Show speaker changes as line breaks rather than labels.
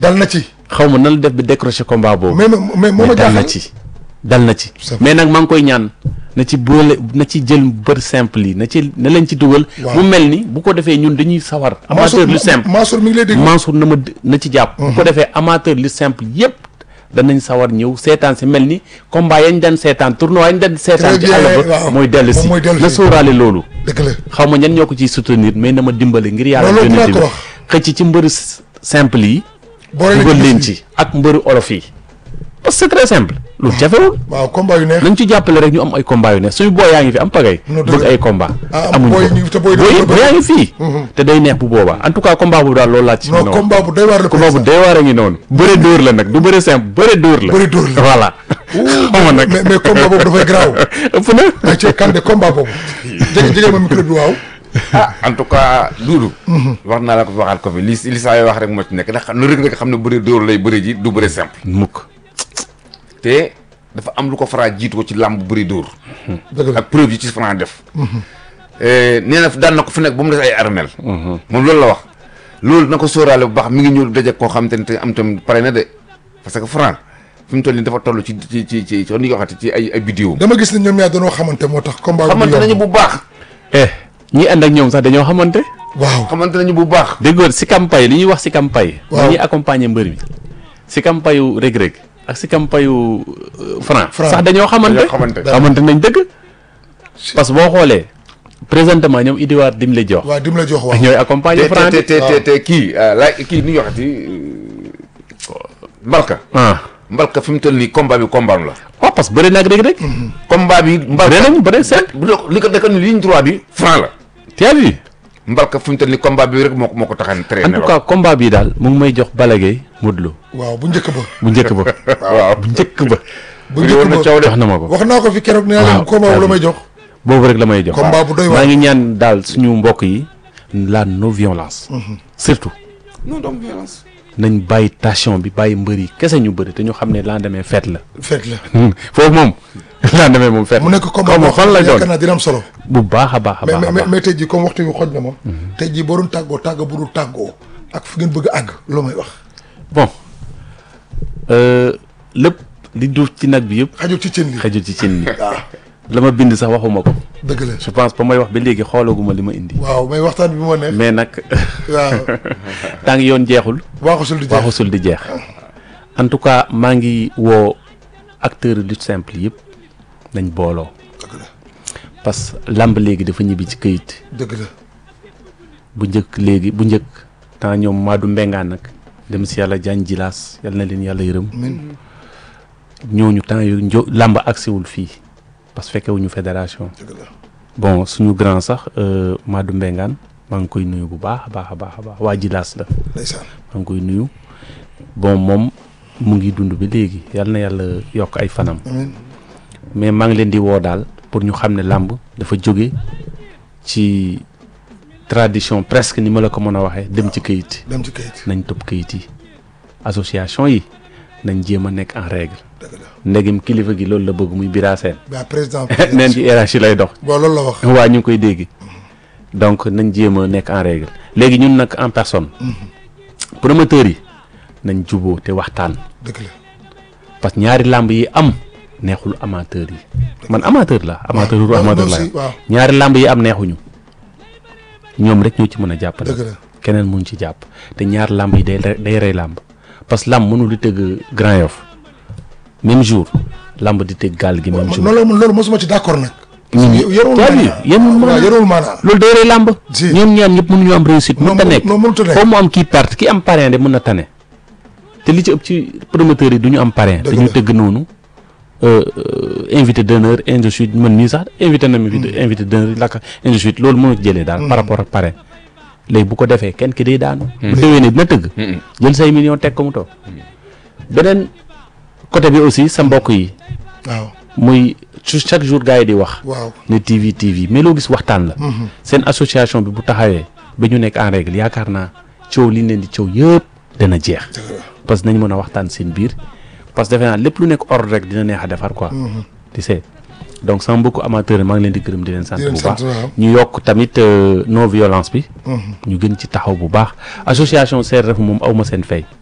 dal na ci.
xaw ma nan la def bi décroché combat boobu.
mais mais moo ma
mais dal na
jaaxal
ci dal na ci.
C'est
mais nag maa ngi koy ñaan na ci boole na ci jël bër simple yi na ci na leen ci dugal.
Waaw.
mu mel ni bu ko defee ñun dañuy sawar. amateur lu simple
Mansour mi ngi lay dégg.
Mansour na ma d- na ci jàpp. bu ko defee amateur lu simple yépp danañ sawar ñëw seetaan si mel ni combat yañ daan seetaan tournoi yañ daan seetaan. ci
bien,
àll ba
waaw.
mooy dellu si
Moom mooy dellu
na
si.
sóoraale loolu.
dëgg la.
xaw ma ñan ñoo ko ciy soutenir mais na ma dimbali ngir yàlla.
Loolu dinaa
yónnent
ko
bi
wax.
xëcc ci mbëru s- simple yi.
boole
dugal
leen
leen ci ak mbëru olof yi. parce que c'est très simple. loolu jafewul.
waaw combat yu neex.
nañ ci jàppale rek ñu am ay combat yu ne suñu booy yaa ngi fi am pagay
Non, dëgg
bëgg
la.
ay combat
Ah, am
amuñu
booy
ko
ñu- te booy
booy
dañoo
booy
bëgg.
yaa ngi fii te day neex bu boobaa en tout cas combat boobu daal loolu laa ci
non
mën a wax.
combat bu doy waar la.
combat bu
président.
dee waar a ngi noonu bëre dóor la nag du bëre simple bëre dóor la
Bëre dóor la.
voilà xaw ma nag
mais mais combat boobu dafay garaaw.
ëpp na
ay ci kan de combat boobu. jege jege ma micro bi waaw.
ah en tout cas Doudou. wax naa la ko waxaat ko fi li li saa yoo wax rek moo ci nekk ndax lu rek nga xam ne bëri dóor lay bëri ji du bëri simple.
mukk
te dafa am lu ko Franc jiitu ko ci làmb bëri dóor.
dëgg la
ak preuve yi ci Franc def. nee na daan na ko fi nekk ba mu des ay armel moom loolu la wax. loolu na ko sóoraale bu baax mi ngi ñëw daje koo xam te ne te am tam pare na de parce que Franc fi mu toll nii dafa toll ci ci ci ci ci ni nga waxati ci ay ay vidéo
dama gis ne ñoom ñaar dañoo xamante moo tax. combat bi
xamante
du
nañu
yomb.
bu baax.
eh ñi ànd ak ñoom sax dañoo xamante
waaw.
xamante nañu bu baax.
déggoon si campagne li ñuy wax si campagne
Waaw.
ñuy accompagner mbër mi si campagne yu rëg-rëg ak si campagne yu franc
Franc.
sax dañoo xamante
dañoo xamante.
xamante nañ dëgg parce que boo xoolee présentement ñoom Idiwaar dim la jox
waaw dim la jox waaw.
ñooy accompagner
te
franc
te
bi
te te te kii la kii ni ñu waxati Mbalka.
ah
Mbalka fi mu toll nii combat bi combat am la.
waaw parce que bëri naag rëg-rëg
combat bi.
bëri
Mbalka
nañ bëri simple
bu doon li ko dëkk ni ligne droit bi franc la.
tu as vu
Mbalka fi mu toll nii combat bi rek moo ko moo ko taxan
en
traîner
tout cas combat bi daal mu ngi may jox Balla Gaye Modou Lo
waaw bu njëkk ba.
bu njëkk ba
waaw
bu njëkk ba
bu
bëri woon na
njëkk ba
coow de.
jox na ma ko
wax naa ko fi keroog nee naa leen
Waaw,
combat bu la
c'est-à-dire.
may jox.
boobu rek la may jox
combat bu doy waar.
maa ngi ñaan daal suñu mbokk yi la non violence surtout
non donc violence.
nañ bàyyi tension bi bàyyi mbër yi kese ñu bëri te ñu xam ne lendemain fête la
fekk la.
foofu moom lendemain moom fête
mu nekk combat
xaw ma
boo
fan
xam ne
lay
yaakaar
doon
naa dina am solo.
bu baax a baax a
mais
baax a
mais
baax
mais tey jii comme waxtu wi xoj na ma. tey jii boo doon tàggoo tàgga bu dul tàggoo. ak fu ngeen bëgg a àgg loo may wax.
bon euh, lépp li duuf ci nag bi yëpp
xajul ci cin li.
xajul ci cin li
waaw
la ma bind sax waxuma ko
dëgg la.
je pense ba may wax ba léegi xoolaguma li ma indi
waaw mais waxtaan bi moo neex.
mais nag
waaw
tant que yoon jeexul
waaxusul di jeex.
waxusul di jeex en tout cas maa ngi woo acteur lutte simple yëpp nañ booloo
dëgg la
parce que lamb léegi dafa ñibbi ci këyit
dëgg la.
bu njëkk léegi bu njëkk temps ñoom Madou Mbengaan nag dem si yàlla jaan jilaas yal na leen yàlla yërëm
min
ñooñu temps yu njo lamb agsiwul fii parce que fekkewuñu fédération
dëgg la.
bon suñu grand sax euh, Madou Mbengaan maa ngi koy nuyu bu baax a baax a baax a baax waa jilaas la
ndeysaan.
maa ngi koy nuyu bon moom mu ngi dund ba léegi yal na yàlla yokk ay fanam
amiin
mais maa ngi leen di woo daal pour ñu xam ne làmb dafa jóge ci tradition presque ni ma la ko mën a waxee dem ci këyit
dem ci kayit.
nañ topp këyit yi association yi nañ jéem a nekk en règle
dëgg la.
ndegem kilifa gi loolu la bëgg muy bira seen
ba président.
neen ci hiérarchie lay dox
bon loolu la wax.
waa ñu ngi koy dégg donc nañ jéem a nekk en règle léegi ñun nag en personne promoteurs yi nañ juboo te waxtaan
dëgg la.
parce que ñaari làmb yi am neexul amateur yi man amateur la amateur ru
waaw
amateur
loolu
la
si waaw
ñaari làmb yi am neexuñu ñoom rek ñoo ci mën a jàpp
dëgg la.
keneen mun ci jàpp te ñaari làmb yi day re- day rey làmb parce que làmb mënul di tëgg Grand Yoff même jour làmb di tëgg gaal gi même jour
loolu loolu mosuma ci d'accord nag. yorul
t'as vu
maanaa.
yenul
waaw
maanaa
yorul maanaa.
loolu day rey làmb
Si.
ñoom ñaan ñëpp mënuñu am réussite
Non,
mën ta
mënu-
nekk
non, mënut a nekk.
foo mu am kii perte ki am parrain de mën na tane te li ci ëpp ci promoteurs yi du ñu am parrain
Dëgg
dañu
la.
tëgg noonu euh, euh, invité d'honneur ainsi de suite man nii sax invité na mi fi invité d'honneur lakka ainsi de suite loolu mënu ci jëlee daal par rapport ak parrain léegi bu ko defee kenn ki day daanu bu déwénee dina tëgg jël say millions teg ko mu toog beneen côté bi aussi sa mbokk yi
waaw
muy su chaque jour gars yi di wax
waaw.
ne TV TV mais loo gis waxtaan la. seen association bi bu taxawee ba ñu nekk en règle yaakaar naa coow li ñu leen di coow yëpp dana jeex. parce que nañ mën a waxtaan seen biir parce que defe naa lépp lu nekk ordre rek dina neex a defar quoi. tu sais donc sama mbokku amateur yi maa ngi leen di gërëm di leen sant
Di leen
bu
sant,
baax
waaw.
ñu yokk tamit euh, non violence bi. ñu gën ci taxaw bu baax association CRF moom aw ma seen fay.